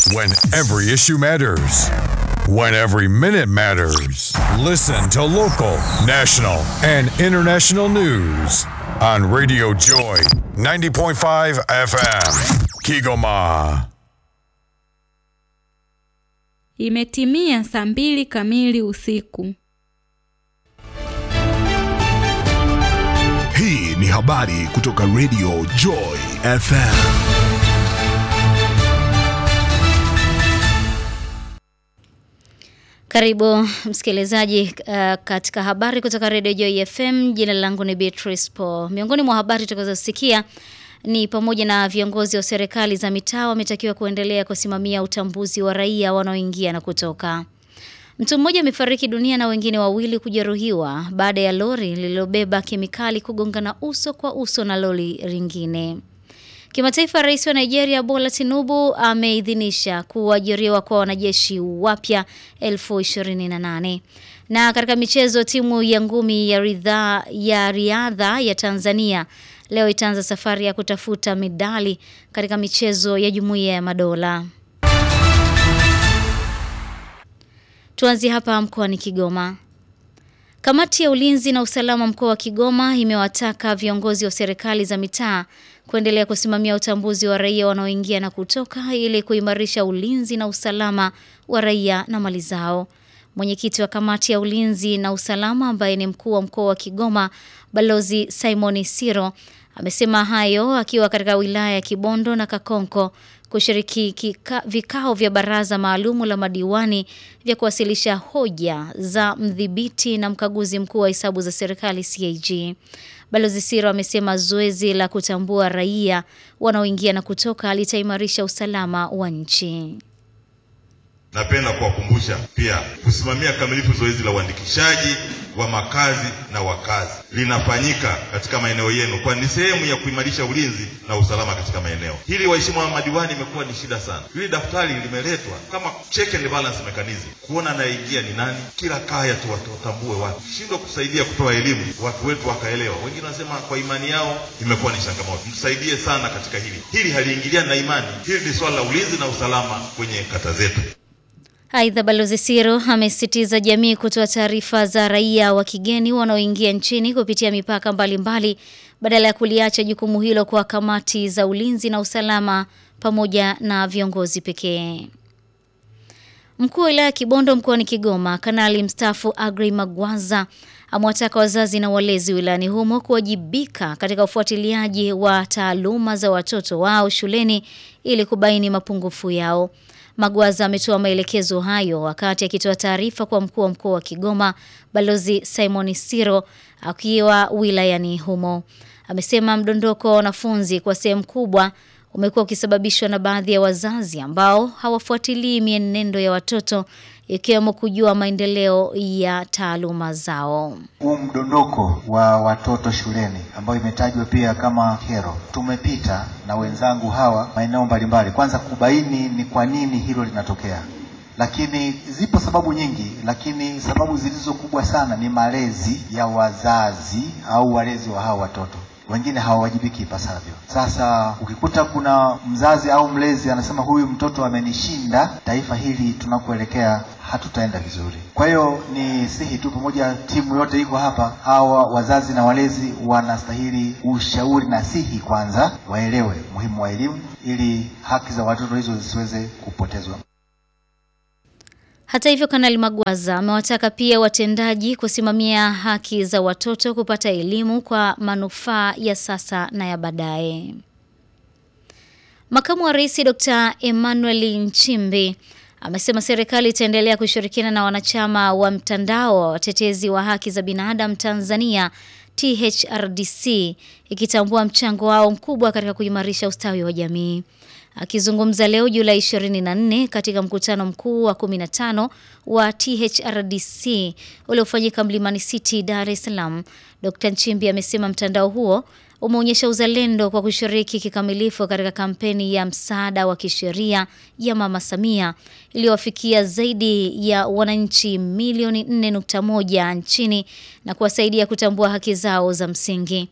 When every issue matters. When every minute matters. Listen to local, national, and international news on Radio Joy 90.5 FM. Kigoma. Imetimia saa mbili kamili usiku. Hii ni habari kutoka Radio Joy FM. Karibu msikilizaji uh, katika habari kutoka Radio Joy FM. Jina langu ni Beatrice Paul. Miongoni mwa habari tutakazosikia ni pamoja na viongozi wa serikali za mitaa wametakiwa kuendelea kusimamia utambuzi wa raia wanaoingia na kutoka. Mtu mmoja amefariki dunia na wengine wawili kujeruhiwa baada ya lori lililobeba kemikali kugongana uso kwa uso na lori lingine. Kimataifa, rais wa Nigeria Bola Tinubu ameidhinisha kuajiriwa kwa wanajeshi wapya elfu ishirini na nane. Na katika michezo, timu ya ngumi ya, ridha, ya riadha ya Tanzania leo itaanza safari ya kutafuta medali katika michezo ya Jumuiya ya Madola. Tuanzie hapa mkoani Kigoma. Kamati ya ulinzi na usalama mkoa wa Kigoma imewataka viongozi wa serikali za mitaa kuendelea kusimamia utambuzi wa raia wanaoingia na kutoka ili kuimarisha ulinzi na usalama wa raia na mali zao. Mwenyekiti wa kamati ya ulinzi na usalama ambaye ni mkuu wa mkoa wa Kigoma Balozi Simon Siro amesema hayo akiwa katika wilaya ya Kibondo na Kakonko kushiriki kika, vikao vya baraza maalumu la madiwani vya kuwasilisha hoja za mdhibiti na mkaguzi mkuu wa hesabu za serikali CAG. Balozi Siro amesema zoezi la kutambua raia wanaoingia na kutoka litaimarisha usalama wa nchi. Napenda kuwakumbusha pia kusimamia kamilifu zoezi la uandikishaji wa makazi na wakazi linafanyika katika maeneo yenu, kwani ni sehemu ya kuimarisha ulinzi na usalama katika maeneo hili. Waheshimiwa madiwani, imekuwa ni shida sana. Hili daftari limeletwa kama check and balance mechanism, kuona anayeingia ni nani, kila kaya tu watambue watu, shindwa kusaidia kutoa elimu watu wetu wakaelewa. Wengine wanasema kwa imani yao, imekuwa ni changamoto. Msaidie sana katika hili. Hili haliingiliani na imani, hili ni swala la ulinzi na usalama kwenye kata zetu. Aidha, Balozi Siro amesisitiza jamii kutoa taarifa za raia wa kigeni wanaoingia nchini kupitia mipaka mbalimbali badala ya kuliacha jukumu hilo kwa kamati za ulinzi na usalama pamoja na viongozi pekee. Mkuu wa wilaya ya Kibondo mkoani Kigoma, Kanali mstaafu Agri Magwaza amewataka wazazi na walezi wilayani humo kuwajibika katika ufuatiliaji wa taaluma za watoto wao shuleni ili kubaini mapungufu yao. Magwaza ametoa maelekezo hayo wakati akitoa taarifa kwa mkuu wa mkoa wa Kigoma Balozi Simon Siro akiwa wilayani humo. Amesema mdondoko wa wanafunzi kwa sehemu kubwa umekuwa ukisababishwa na baadhi ya wazazi ambao hawafuatilii mienendo ya watoto ikiwemo kujua maendeleo ya taaluma zao. Huu mdondoko wa watoto shuleni ambayo imetajwa pia kama kero, tumepita na wenzangu hawa maeneo mbalimbali, kwanza kubaini ni kwa nini hilo linatokea. Lakini zipo sababu nyingi, lakini sababu zilizo kubwa sana ni malezi ya wazazi au walezi wa hawa watoto wengine hawawajibiki ipasavyo. Sasa ukikuta kuna mzazi au mlezi anasema huyu mtoto amenishinda, taifa hili tunakoelekea hatutaenda vizuri. Kwa hiyo ni sihi tu, pamoja timu yote iko hapa, hawa wazazi na walezi wanastahili ushauri na sihi, kwanza waelewe muhimu wa elimu ili haki za watoto hizo zisiweze kupotezwa. Hata hivyo, Kanali Magwaza amewataka pia watendaji kusimamia haki za watoto kupata elimu kwa manufaa ya sasa na ya baadaye. Makamu wa Rais Dr. Emmanuel Nchimbi amesema serikali itaendelea kushirikiana na wanachama wa mtandao wa watetezi wa haki za binadamu Tanzania THRDC ikitambua mchango wao mkubwa katika kuimarisha ustawi wa jamii. Akizungumza leo Julai 24 katika mkutano mkuu wa 15 wa THRDC uliofanyika Mlimani City, Dar es Salaam, Dr. Nchimbi amesema mtandao huo umeonyesha uzalendo kwa kushiriki kikamilifu katika kampeni ya msaada wa kisheria ya Mama Samia iliyowafikia zaidi ya wananchi milioni 4.1 nchini na kuwasaidia kutambua haki zao za msingi.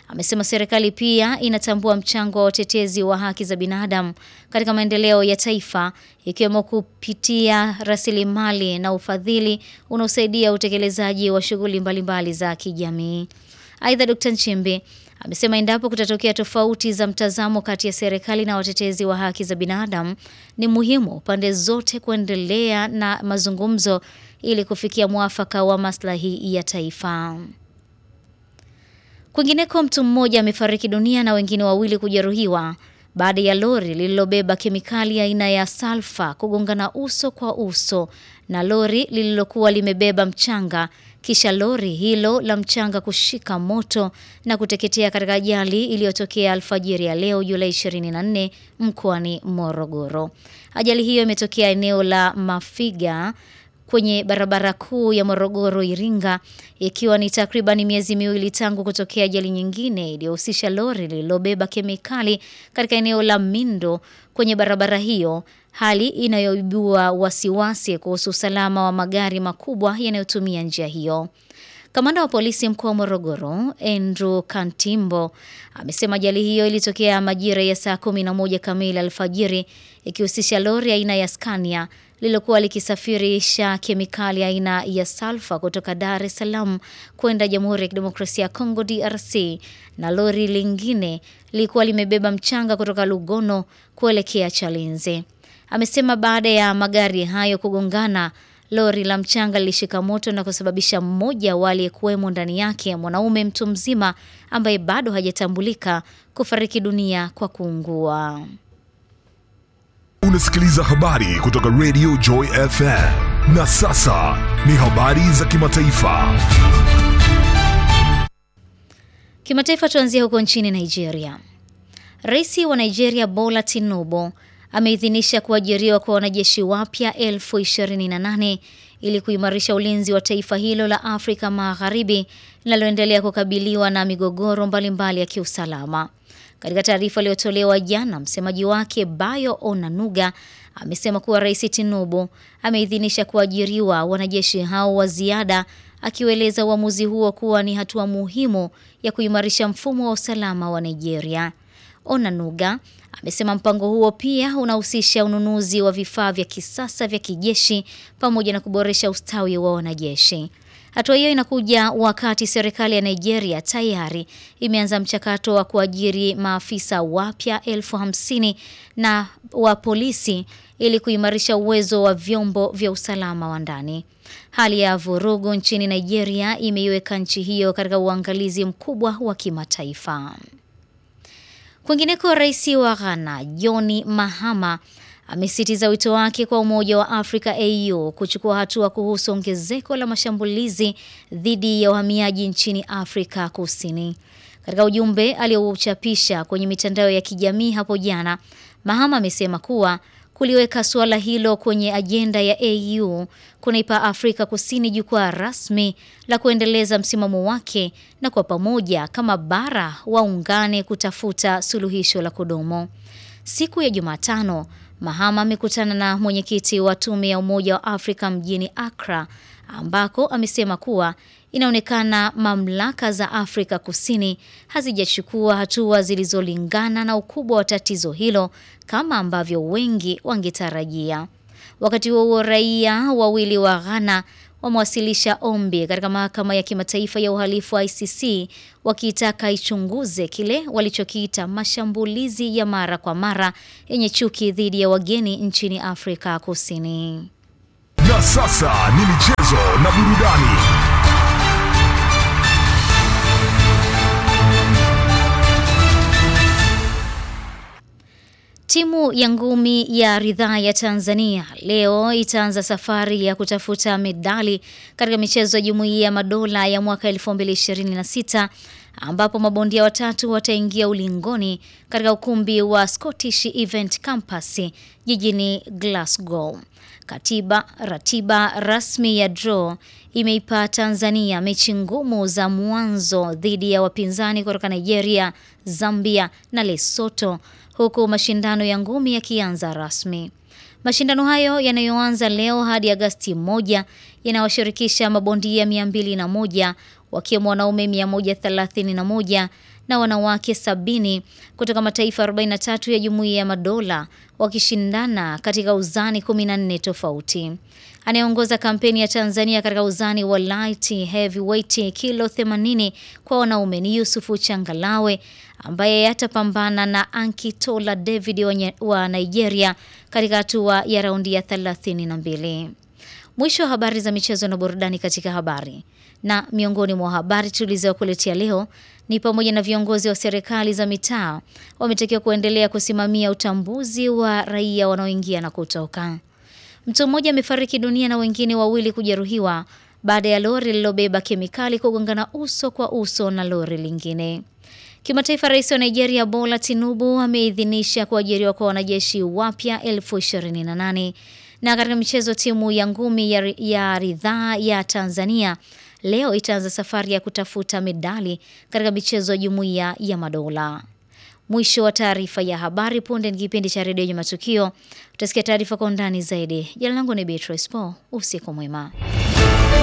amesema serikali pia inatambua mchango wa watetezi wa haki za binadamu katika maendeleo ya taifa ikiwemo kupitia rasilimali na ufadhili unaosaidia utekelezaji wa shughuli mbalimbali za kijamii. Aidha, Dr. Nchimbi amesema endapo kutatokea tofauti za mtazamo kati ya serikali na watetezi wa haki za binadamu, ni muhimu pande zote kuendelea na mazungumzo ili kufikia mwafaka wa maslahi ya taifa. Kwingineko, mtu mmoja amefariki dunia na wengine wawili kujeruhiwa baada ya lori lililobeba kemikali aina ya salfa kugongana uso kwa uso na lori lililokuwa limebeba mchanga kisha lori hilo la mchanga kushika moto na kuteketea katika ajali iliyotokea alfajiri ya leo Julai 24 mkoani Morogoro. Ajali hiyo imetokea eneo la Mafiga kwenye barabara kuu ya Morogoro Iringa, ikiwa ni takriban miezi miwili tangu kutokea ajali nyingine iliyohusisha lori lililobeba kemikali katika eneo la Mindo kwenye barabara hiyo, hali inayoibua wasiwasi kuhusu usalama wa magari makubwa yanayotumia njia hiyo. Kamanda wa polisi mkoa wa Morogoro Andrew Kantimbo amesema ajali hiyo ilitokea majira ya saa 11 kamili alfajiri ikihusisha lori aina ya Scania lililokuwa likisafirisha kemikali aina ya salfa kutoka Dar es Salaam kwenda Jamhuri ya Kidemokrasia ya Kongo DRC na lori lingine lilikuwa limebeba mchanga kutoka Lugono kuelekea Chalinze. Amesema baada ya magari hayo kugongana lori la mchanga lilishika moto na kusababisha mmoja wa aliyekuwemo ndani yake mwanaume mtu mzima ambaye bado hajatambulika kufariki dunia kwa kuungua. Unasikiliza habari kutoka Radio Joy FM. Na sasa ni habari za kimataifa. Kimataifa, tuanzie huko nchini Nigeria. Rais wa Nigeria Bola Tinubu ameidhinisha kuajiriwa kwa wanajeshi wapya elfu ishirini na nane ili kuimarisha ulinzi wa taifa hilo la Afrika Magharibi linaloendelea kukabiliwa na migogoro mbalimbali ya kiusalama. Katika taarifa iliyotolewa jana, msemaji wake Bayo Onanuga amesema kuwa Rais Tinubu ameidhinisha kuajiriwa wanajeshi hao wa ziada, akiueleza uamuzi huo kuwa ni hatua muhimu ya kuimarisha mfumo wa usalama wa Nigeria. Onanuga amesema mpango huo pia unahusisha ununuzi wa vifaa vya kisasa vya kijeshi pamoja na kuboresha ustawi wa wanajeshi. Hatua hiyo inakuja wakati serikali ya Nigeria tayari imeanza mchakato wa kuajiri maafisa wapya elfu hamsini na wa polisi ili kuimarisha uwezo wa vyombo vya usalama wa ndani. Hali ya vurugu nchini Nigeria imeiweka nchi hiyo katika uangalizi mkubwa wa kimataifa. Kwingineko, rais wa Ghana John Mahama amesitiza wito wake kwa Umoja wa Afrika AU kuchukua hatua kuhusu ongezeko la mashambulizi dhidi ya wahamiaji nchini Afrika Kusini. Katika ujumbe aliouchapisha kwenye mitandao ya kijamii hapo jana, Mahama amesema kuwa kuliweka suala hilo kwenye ajenda ya AU kunaipa Afrika Kusini jukwaa rasmi la kuendeleza msimamo wake na kwa pamoja kama bara waungane kutafuta suluhisho la kudumu. Siku ya Jumatano, Mahama amekutana na mwenyekiti wa tume ya Umoja wa Afrika mjini Accra ambako amesema kuwa inaonekana mamlaka za Afrika Kusini hazijachukua hatua zilizolingana na ukubwa wa tatizo hilo kama ambavyo wengi wangetarajia. Wakati huo huo, raia wawili wa Ghana wamewasilisha ombi katika mahakama ya kimataifa ya uhalifu wa ICC wakiitaka ichunguze kile walichokiita mashambulizi ya mara kwa mara yenye chuki dhidi ya wageni nchini Afrika Kusini. Na sasa ni michezo na burudani. Timu ya ngumi ya ridhaa ya Tanzania leo itaanza safari ya kutafuta medali katika michezo ya Jumuiya ya Madola ya mwaka 2026 ambapo mabondia watatu wataingia ulingoni katika ukumbi wa Scottish Event Campus jijini Glasgow. Katiba ratiba rasmi ya draw imeipa Tanzania mechi ngumu za mwanzo dhidi ya wapinzani kutoka Nigeria, Zambia na Lesotho huku mashindano ya ngumi yakianza rasmi. Mashindano hayo yanayoanza leo hadi Agasti moja yanawashirikisha mabondia 201 wakiwemo wanaume 131 na na wanawake sabini kutoka mataifa 43 ya Jumuiya ya Madola wakishindana katika uzani 14 tofauti. Anayeongoza kampeni ya Tanzania katika uzani wa light heavyweight kilo 80 kwa wanaume ni Yusufu Changalawe ambaye atapambana na Ankitola David wa, nye- wa Nigeria katika hatua ya raundi ya 32. Mwisho wa habari za michezo na burudani katika habari. Na miongoni mwa habari tulizokuletea leo ni pamoja na viongozi wa serikali za mitaa wametakiwa kuendelea kusimamia utambuzi wa raia wanaoingia na kutoka. Mtu mmoja amefariki dunia na wengine wawili kujeruhiwa baada ya lori lililobeba kemikali kugongana uso kwa uso na lori lingine. Kimataifa, rais wa Nigeria Bola Tinubu ameidhinisha kuajiriwa kwa wanajeshi wapya elfu ishirini na nane. Na katika michezo, timu ya ngumi ya, ya ridhaa ya Tanzania leo itaanza safari ya kutafuta medali katika michezo ya Jumuiya ya Madola. Mwisho wa taarifa ya habari. Punde ni kipindi cha redio yenye matukio, utasikia taarifa kwa undani zaidi. Jina langu ni Beatrice Paul. Usiku mwema.